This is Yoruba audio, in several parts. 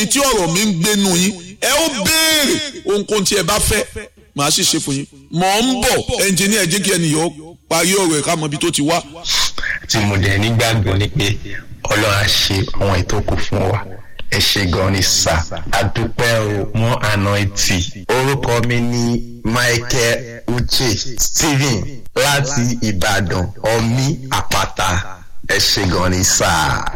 tí ọ̀rọ̀ mi ń gbénu yín ẹ ó béèrè ohunkóhun tí ẹ bá fẹ́ màá sì ṣe fún yín mọ̀ ń bọ̀ ẹnjìníà jẹ́ kí ẹnìyàn parí ọ̀rọ̀ ẹ̀ ká mọ ibi tó ti wá. tí mo dẹ̀ nígbàgbọ́ ni pé ọlọ́run á ṣe àwọn ètò kù fún wa ẹ ṣe gan ni sà àdúpẹ́ o mọ́ àná etí orúkọ mi ní michael uche stephen láti ìbàdàn ọmí àpáta ẹ ṣe gan ni sà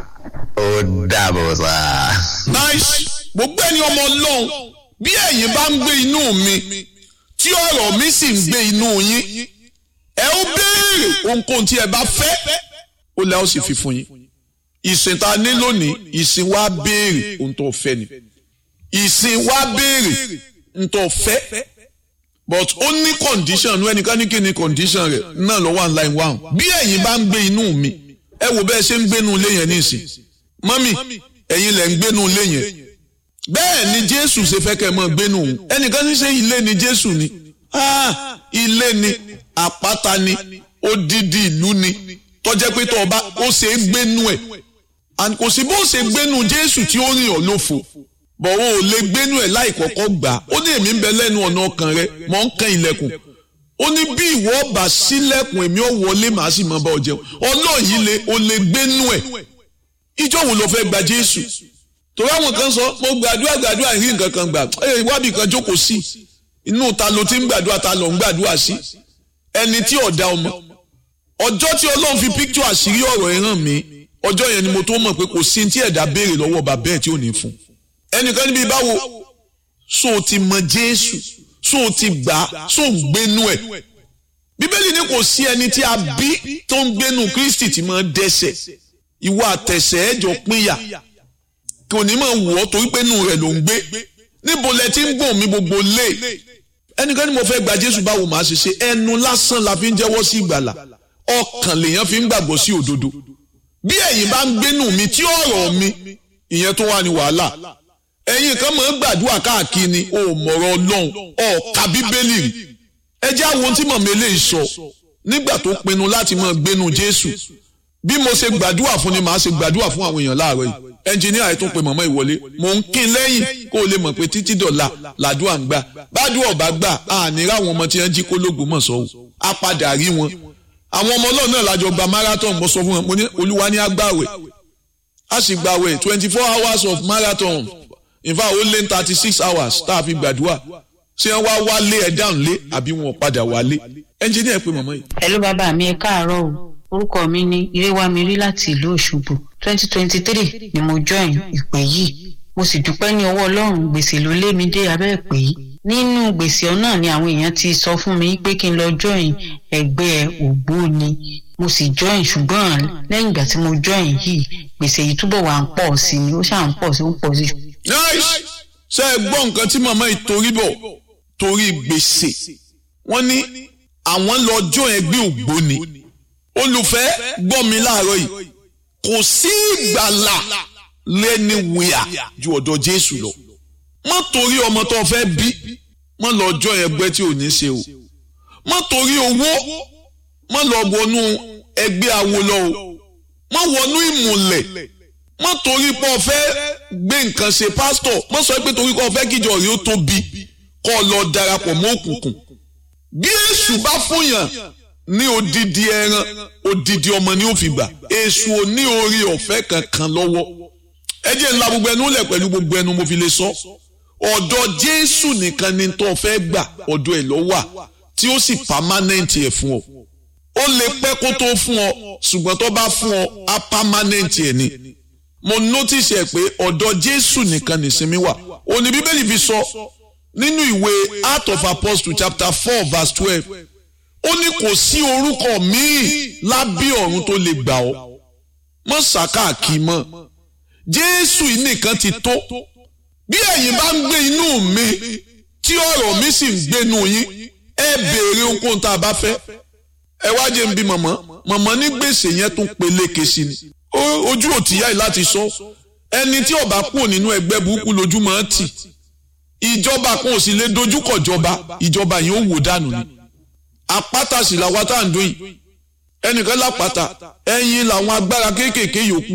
ó dàbọ̀ sà. nice gbogbo ẹni ọmọ ọlọ́run bí ẹ̀yin bá ń gbé inú mi tí ọ̀rọ̀ mi sì ń gbé inú yín ẹ ó béèrè ohunkóhun tí ẹ bá fẹ́ ó lẹ́ ó sì fi fún yín ìsìn tá a ní lónìí ìsìn wa béèrè ohun tó fẹ́ ni ìsìn wa béèrè ohun tó fẹ́ but ó ní condition ní ẹnìkan ní kí ni condition rẹ̀ náà lọ́wọ́ online one bí ẹ̀yin bá ń gbé inú mi ẹ wò bẹ́ẹ̀ ṣe ń gbénu ilé yẹn nísìn mọ́mì ẹ̀yin lẹ̀ ń gbénu ilé yẹn bẹ́ẹ̀ ni jésù ṣe fẹ́ kẹ́ ẹ mọ́ gbénu òun ẹnìkan ní ṣe ilé ni jésù ni ah ilé ni àpáta ni odidi ìlú ni tọ́jẹ́ pé tó ọba ó ṣe é gbénu ẹ̀ and kò sí bó ṣe gbénu jésù tí ó rìn ọ́ lófo bọ̀ o ò lè gbénu ẹ̀ láì kọ́kọ́ gbà á ó ní èmi ń bẹ lẹ́nu ọ̀nà ọkàn rẹ mọ̀ ń kan ilẹ̀kùn ó ní bí ìwọ ọba sílẹ̀kùn èmi ò wọlé màá sì mọ bá ọ jẹun ọlọ́ọ̀ yìí lè o lè gbénu ẹ̀ ìjọ wo ló fẹ́ gba jésù torí àwọn kan sọ mo gbàdúrà gbàdúrà rí nǹkan kan gbà ẹ wábì kan jókòó sí inú ta ló ti ń gbàdúrà ta ló ń gbàdúrà sí ẹni tí ọ̀dà ọmọ ọjọ́ tí ọlọ́run fi píktù àṣírí ọ̀rọ̀ ẹ̀ hàn mí ọjọ́ yẹn ni mo tó mọ̀ pé kò sí tí ẹ̀dá béèrè lọ́wọ́ bàbá ẹ̀ tí ò ní fún ẹnìkan níbi báwo so o ti mọ jésù so o ti gbà á so ń gbénú ẹ̀ bíbélì ní kò sí ẹni tí a bí tó ń gbénú kristi tí máa dẹ́ṣẹ̀ ìwọ àtẹ̀sẹ̀ ẹ̀jọ̀ pínyà kò ní máa wọ̀ ọ́ torí pé inú rẹ̀ ló ń gbé níbo lẹ ti ń gbọ̀n mi gbogbo lé ẹnìkan ní mo fẹ́ gba jésù báwo màá ṣe ṣe ẹnu lásán la fi ń jẹ́wọ́ sí ìgbàlà ọkàn lèèyàn fi ń gbàgbọ́ sí òdodo bí ẹ̀yin bá ń gbénú mi tí ọ̀rọ̀ mi ìyẹn tó wà ní wàhálà ẹ̀yin kan máa ń gbàdúrà káàkiri ni o mọ̀rọ̀ ọlọ́run ọ̀ka bíbélì rí ẹ jẹ́ àwọn tí mọ̀mọ́ eléyìí sọ nígbà tó pinnu láti máa gbénú jésù bí mo ṣe gbàdúrà fún ni màá ṣe gbàdúrà fún àwọn èèyàn láàárọ̀ yìí ẹnjìníà yìí tún pe mọ̀mọ́ ìwọlé mò ń kín lẹ́yìn kó o lè mọ̀ pé títí dọ̀la làdúrà ń gbà bádùn ọ̀bá gbà àní ráwọn ọmọ tí wọ́n jí kólógùn mọ̀ sọ́wọ́ á padà rí wọn àwọn ọmọ ọlọ́run náà lájọ gba marathon mo sọ fún wọn mo ní olúwa ní agbáwẹ̀ a sì gbàwẹ̀ twenty four hours of marathon in fact ó lé ní thirty six hours tá a fi gbàdúrà ṣé wọ́n wá wálé ẹ̀ dáhùn lé àbí wọn padà wálé ẹnjìníà pé mọ̀mọ́ yìí. Hello bàbá mi ẹ káàárọ̀ o orúkọ mi ni Iréwámirí láti ìlú Òṣogbo twenty twenty three ni mo join ìpè yìí mo sì dúpẹ́ ní ọwọ́ Ọlọ́run gbèsè ló lé mi dé abẹ́ ìpè yìí nínú gbèsè náà ni àwọn èèyàn ti sọ fún mi pé kí n lọ join ẹgbẹ́ ògbóni mo sì join ṣùgbọ́n lẹ́yìn ìgbà tí mo join yìí gbèsè yìí túbọ̀ wà ń pọ̀ sí ni ó ṣáà ń pọ̀ sí ó ń pọ̀ sí. nice ṣe é gbọ́ nǹkan tí màmá yìí torí bọ̀ torí gbèsè wọ́n ní àwọn lọ join ẹgbẹ́ ògbóni olùfẹ́ gbọ́ mi láàárọ̀ yìí kò sí ìgbàlà lẹ́ni wíyà ju ọ̀dọ̀ Jésù lọ má torí ọmọ tó fẹ́ bí má lọ jọ ẹgbẹ́ tí ò ní ṣe o má torí owó má lọ wọnú ẹgbẹ́ awo lọ o má wọnú ìmùlẹ̀ má torí pé o fẹ́ gbé nǹkan ṣe pásítọ̀ má sọ pé torí pé o fẹ́ kíjọ rí ó tóbi kọ́ ọ lọ darapọ̀ mọ́ òkùnkùn bí èṣù bá fúnyàn ní odidi ẹran odidi ọmọ ni ó fi gbà èṣù ò ní orí ọ̀fẹ́ kankan lọ́wọ́ ẹ jẹ́ ńlá gbogbo ẹnu lẹ̀ pẹ̀lú gbogbo ẹnu mo fi lè sọ ọ̀dọ̀ Jésù nìkan ni tó fẹ́ gbà ọ̀dọ̀ ẹ̀ ló wà tí ó sì pàmánẹ́ǹtì ẹ̀ fún ọ ó lè pẹ́ kó tó fún ọ ṣùgbọ́n tó bá fún ọ á pàmánẹ́ǹtì ẹ̀ ni mo notice ẹ̀ pé ọ̀dọ̀ Jésù nìkan nìsinmi wà òní Bíbélì fi sọ nínú ìwé Acts of Apostles chapter four verse twelve ó ní kò sí orúkọ míì lábẹ́ ọ̀run tó lè gbà ọ́ mọ́ sàkáàkì mọ́ jésù yìí nìkan ti tó bí ẹ̀yin bá ń gbé inú mi tí ọ̀rọ̀ mi sì ń gbénu yín ẹ béèrè ohunkóhun tá a bá fẹ́ ẹ wá jẹ́ n bí mọ̀mọ́ mọ̀mọ́ ní gbèsè yẹn tún peléke sí ni ojú ò tìyá yìí láti sọ ẹni tí ó bá kúrò nínú ẹgbẹ́ burúkú lójú máa ń tì ìjọba kan ò sì lè dojúkọ ìjọba ìjọba yìí ó wò dànù ni àpáta sì làwọn tá à ń dún yìí ẹnìkan lápáta ẹ̀yin làwọn agbára kéékèèké yòókù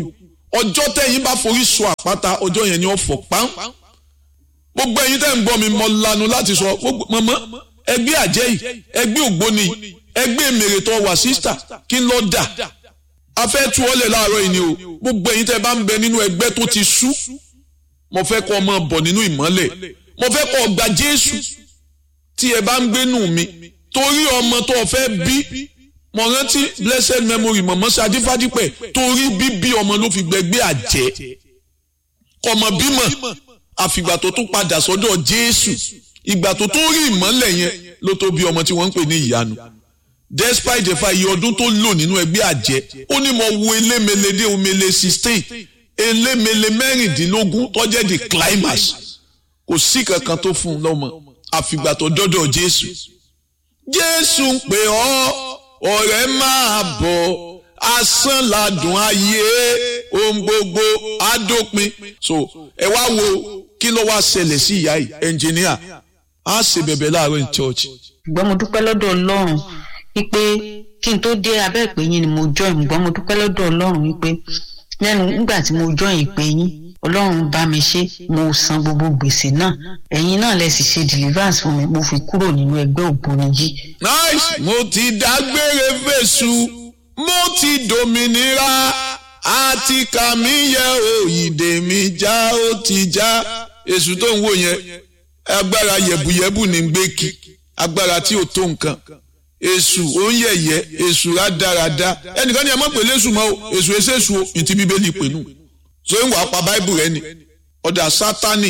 ọjọ́ tẹ́yìn bá forí sọ àpáta ọjọ́ yẹn ni ó fọ̀ pán gbogbo ẹ̀yin tẹ́ ń gbọ́ mi mọ lanu láti sọ gbogbo mọ̀mọ́ ẹgbẹ́ àjẹ́ yìí ẹgbẹ́ ògbóni yìí ẹgbẹ́ mèrètọ́ wà sísítà kí n lọ dà a fẹ́ tú ọ́lẹ̀ láàárọ̀ yìí ni o gbogbo ẹ̀yin tẹ́ bá ń bẹ nínú ẹgbẹ́ tó ti sú mo fẹ́ kọ́ ọmọ bọ̀ nínú ìmọ́lẹ̀ mo fẹ́ kọ́ ọgbà Jésù tí ẹ bá ń gbénú mi torí ọmọ tó o fẹ́ bí mo rántí blessed memory mọ̀mọ́ Ṣadé Fádípẹ̀ torí bíbí ọmọ ló fi gbẹgbẹ́ àjẹ́ kọmọ bímọ àfìgbà tó tún padà sọ́dọ̀ Jésù ìgbà tó tún rí ìmọ́lẹ̀ yẹn ló tó bí ọmọ tí wọ́n ń pè ní ìyanu despite the fact iye ọdún tó lò nínú ẹgbẹ́ àjẹ́ ó ní mo wo elémele dé omele sixteen elémele mẹ́rìndínlógún tó jẹ́ the climax kò sí kankan tó fún un lọ́mọ àfìgbà tó dọ́dọ̀ Jésù Jésù ń pè ọ́ ọ̀rẹ́ máa bọ̀ asán ladùn ayé ohun gbogbo adópin so ẹ wá wo kí ló wá ṣẹlẹ̀ sí ìyá yìí ẹnjìníà á ṣe bẹ̀bẹ̀ láàárọ̀ ní church. ṣùgbọ́n mo dúpẹ́ lọ́dọ̀ Ọlọ́run wípé kí n tó dé abẹ́ ìpè yín ni mo join ṣùgbọ́n mo dúpẹ́ lọ́dọ̀ Ọlọ́run wípé lẹ́nu nígbà tí mo join ìpè yín Ọlọ́run bá mi ṣe mo san gbogbo gbèsè náà ẹ̀yin náà lẹ sì ṣe deliverance fún mi mo fi kúrò nínú ẹgbẹ́ ògbóni yìí. nice mo ti dágbére fèsù mo ti dòmìnira àti kàmí yẹ òyìnbó mi já ó ti já èṣù tó ń wò yẹn agbára yẹ̀bùyẹ̀bù ní gbé kí agbára tí ò tó nǹkan èṣù ó ń yẹ̀yẹ́ èṣù rádaràda ẹnìkan ní ẹ má pè lésù mọ́ o èṣù èṣèṣù o ìtì bíbélì pè nù so ń wàá pa báìbù rẹ ni ọ̀dà sátánì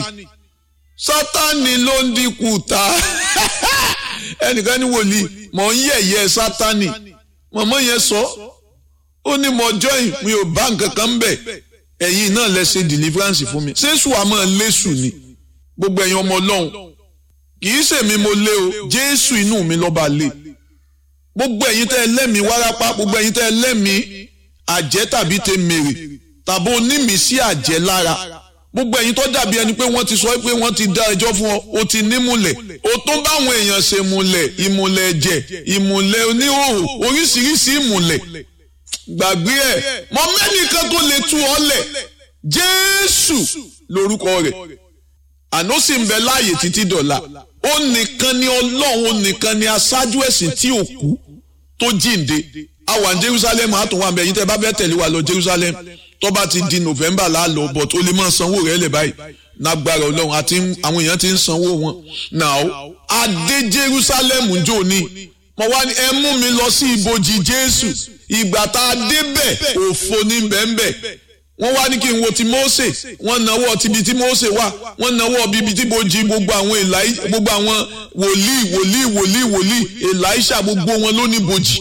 sátánì ló ń dínkù ta ẹnìkan ní wòlíì mọ̀ ń yẹ̀yẹ́ sátánì mọ̀mọ́ yẹn sọ ó ní mo join mi ò bá nǹkan kan ń bẹ̀ ẹ̀yin náà lẹ ṣe deliverance fún mi ṣéṣù àmọ́ lésù ni gbogbo ẹ̀yin ọmọ ọlọ́run kì í ṣèmi mo lé o jésù inú mi lọ́ba lé gbogbo ẹ̀yin tẹ́ ẹ lẹ́mìí wárápá gbogbo ẹ̀yin tẹ́ ẹ lẹ́mìí àjẹ́ tàbí tẹ mèrè tàbí onímìísí àjẹ́ lára gbogbo ẹ̀yin tó dàbí ẹni pé wọ́n ti sọ pé wọ́n ti dá ẹjọ́ fún ọ o ti nímùlẹ̀ o tó báwọn èèyàn ṣe múlẹ̀ ìmùlẹ̀ ẹ̀jẹ̀ ìmùlẹ̀ oníhòòhò oríṣiríṣi ìmùlẹ̀ gbàgbé ẹ̀ mọ mẹ́nìkan tó lè tú ọ lẹ̀ jésù lórúkọ rẹ̀ àná sì ń bẹ láàyè títí dọ̀la ó nìkan ni ọlọ́run ó nìkan ni aṣáájú ẹ̀sìn tí ò kú tó jíǹde a wà ní jerusalem a tún wà bẹ́ẹ̀ yín tẹ́ bá fẹ́ tẹ̀lé wa lọ jerusalem tó bá ti di november láàlọ́ but ó lè máa sanwó rẹ̀ lẹ̀ báyìí lágbára ọlọ́run àti àwọn èèyàn ti ń sanwó wọn now a dé jerusalem jò ní mo wá ní ẹ mú mi lọ sí ibojì jésù ìgbà tá a débẹ̀ òfo ní bẹ́ẹ̀nbẹ́ wọ́n wá ní kí n wo ti Mósè wọ́n náwó tibi tí Mósè wà wọ́n náwó bíbi tí bojì gbogbo àwọn èláì gbogbo àwọn wòlíì wòlíì wòlíì wòlíì èláìṣà gbogbo wọn ló ní bojì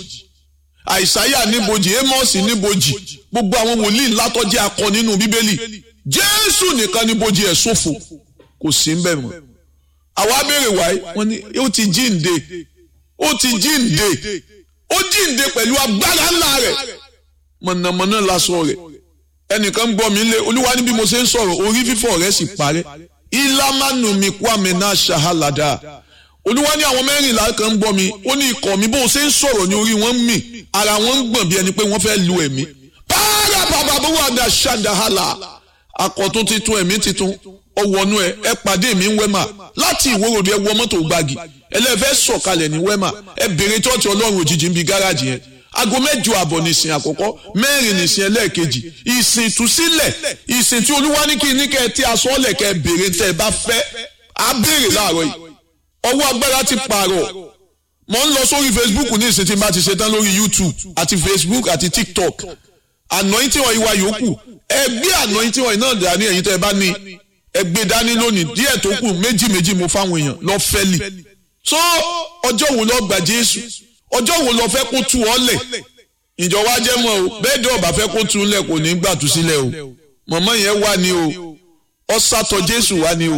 àìsáyà ní bojì Ámọ́sì ní bojì gbogbo àwọn wòlíì ńlá tó jẹ́ akọ nínú bíbélì Jésù nìkan ní bojì ẹ̀ ṣòfò kò sí ń bẹ̀ mọ́ àwa béèrè wáyé wọ́n ní ó ti jíǹde ó ti jíǹde ó jíǹde pẹ̀lú agbára ńlá rẹ̀ mọ̀nàmọ́ná lásọ rẹ̀ ẹnìkan ń gbọ́ mi lé olúwa ní bí mo ṣe ń sọ̀rọ̀ orí fífọ́ rẹ̀ sì parẹ́ ìlàmánu mi kwame náà ṣahalada olúwa ní àwọn mẹ́rìnlá kan ń gbọ́ mi ó ní ikọ̀ mi bó o ṣe ń sọ̀rọ̀ ní orí wọn ń mì ara wọn ń gbọ̀n bí ẹni pé wọ́n fẹ́ lu ẹ̀mí pààrà bàbá bó wà dá ṣàdáhàlà àkọ́tún titun ẹ̀mí titun ọwọ́nú ẹ ẹ pàdé mi ń wẹ́mà láti ìwórodò ẹ wọ mọ́tò gbági ẹlẹ́fẹ́ sọ̀kalẹ̀ ní wẹ́mà ẹ bèrè tọ́ọ̀tì ọlọ́run òjijì ń bi gáràjì yẹn aago mẹ́jọ àbọ̀ nìsín àkọ́kọ́ mẹ́rin nìsín ẹlẹ́ẹ̀kejì ìsìn ìtúsílẹ̀ ìsìn tí olúwa ní kí ní kẹ́ ẹ tí aṣọ ọ̀lẹ̀ kẹ́ ẹ béèrè tẹ́ ẹ bá fẹ́ á béèrè láàárọ̀ yìí ọwọ́ agbára ti pààrọ̀ mo ń lọ sórí facebook ní ìsìn tí n bá ti ṣetán lórí youtube àti facebook àti tiktok anointing oil wa yòókù ẹ gbé anointing oil náà dání ẹ̀yin tẹ́ ẹ bá ní ẹ gbé dání lónìí díẹ̀ tó kù méjì méjì mo fáwọn èèyàn lọ fẹ́lì so ọjọ́ wo lọ gbà jésù ọjọ́ wo lọ fẹ́ kó tu ọ lẹ̀ ìjọba jẹ́ mọ́ o bẹ́ẹ̀ dẹ́ ọba fẹ́ kó tu lẹ̀ kò ní gbà tú sílẹ̀ o mọ̀mọ́ yẹn wà ní o ọ sátọ jésù wà ní o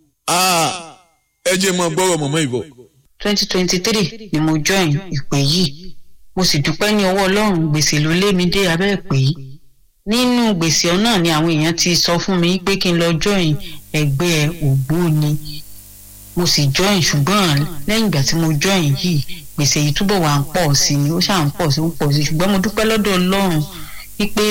ẹ jẹ́ mọ́ gbọ́rọ̀ mọ̀mọ́ ìbọ̀. twenty twenty three ni mo join ìpè yìí mo sì dúpẹ́ ní ọwọ́ ọlọ́run gbèsè ló lé mi dé abẹ́ ìpè yìí nínú gbèsè náà ni àwọn èèyàn ti sọ fún mi pé kí n lọ join ẹgbẹ́ ògbóni mo sì join ṣùgbọ́n lẹ́yìn ìgbà tí mo join yìí gbèsè yìí túbọ̀ wà ń pọ̀ sí i ó ṣáà ń pọ̀ sí i ó pọ̀ sí i ṣùgbọ́n mo dúpẹ́ lọ́dọ̀ ọlọ́run wípé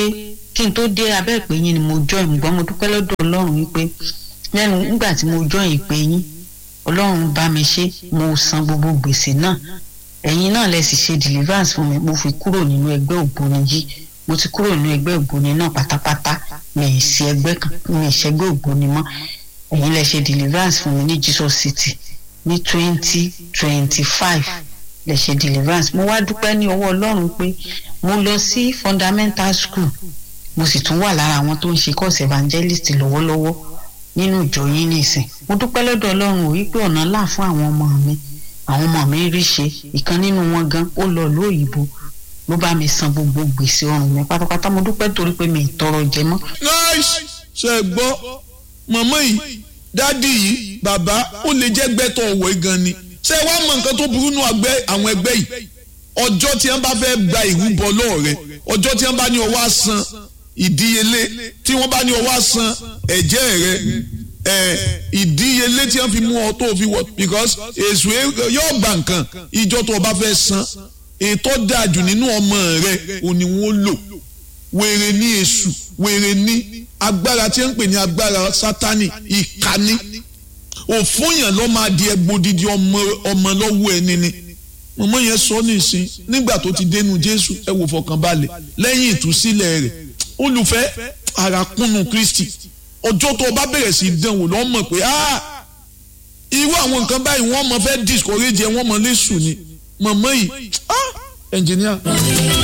kí n tó dé abẹ́ ìpè yín ni mo join ṣùgbọ́n mo dúpẹ́ lọ́dọ̀ ọlọ́run wípé lẹ́nu nígbà tí mo join ìpè yín ọlọ́run bá mi ṣe mo san gbogbo gbèsè náà ẹ̀yin náà lẹ sì ṣe deliverance fún mi mo fi kúrò nínú ẹgbẹ́ ògbóni yìí mo ti kúrò nínú ẹgbẹ́ ògbóni náà pátápátá mi ì sí ẹgbẹ́ kan mi ì ṣẹgbẹ́ ògbóni mọ́ ẹ̀yin lẹ ṣe deliverance fún mi ní Jesus City ní twenty twenty five lè ṣe deliverance mo wá dúpẹ́ ní ọwọ́ ọlọ́run pé mo lọ sí fundamental school mo sì tún wà lára àwọn tó ń ṣe course evangelist lọ́wọ́lọ́wọ́ nínú ìjọ yín nìsín mo dúpẹ́ lọ́dọ̀ ọlọ́run ò wípé ọ̀nà là fún àwọn ọmọ mi àwọn ọmọ mi rí ṣe ìkan nínú wọn gan ó lọ ìlú òyìnbó ló bá mi san gbogbo gbèsè ọrùn mi pátápátá mo dúpẹ́ torí pé mi ì tọrọ jẹ mọ́. nice ṣe gbọ́ mọ̀mọ́ yìí dádì yìí bàbá ó lè jẹ́ gbẹ́tọ̀ ọ̀wọ́ gan ni ṣé wàá mọ nǹkan tó burú nù àwọn ẹgbẹ́ yìí ọjọ́ tí wọ́n bá fẹ́ gba ìrúbọ lọ́ọ̀rẹ́ ọjọ́ tí wọ́n bá ní ọwọ́ àsan ìdíyelé tí wọ́n bá ní ọwọ́ àsan ẹ̀jẹ̀ rẹ ẹ̀ ìdíyelé tí wọ́n fi mú ọ tó fi wọ because èso yóò gba nǹkan ìjọ tó o bá fẹ́ san ètò dájú nínú ọmọ rẹ òní wọn lò wèrè ní èṣù wèrè ní agbára tí wọ́n ń pè ní agbára sátani ìkànnì òfúnyàn ló máa di ẹgbòdìdì ọmọ lọ́wọ́ ẹni ni mọ̀mọ́ yẹn sọ nísìn nígbà tó ti dénú jésù ẹ wò fọkànbalẹ̀ lẹ́yìn ìtúsílẹ̀ rẹ̀ olùfẹ́ àràkúnnù kristi ọjọ́ tó o bá bẹ̀rẹ̀ sí í dánwò lọ́ mọ̀ pé irú àwọn nǹkan báyìí wọ́n mọ̀ fẹ́ discourage ẹ wọ́n mọ̀ lẹ́sùn ni mọ̀mọ́ yìí ẹnjìníà.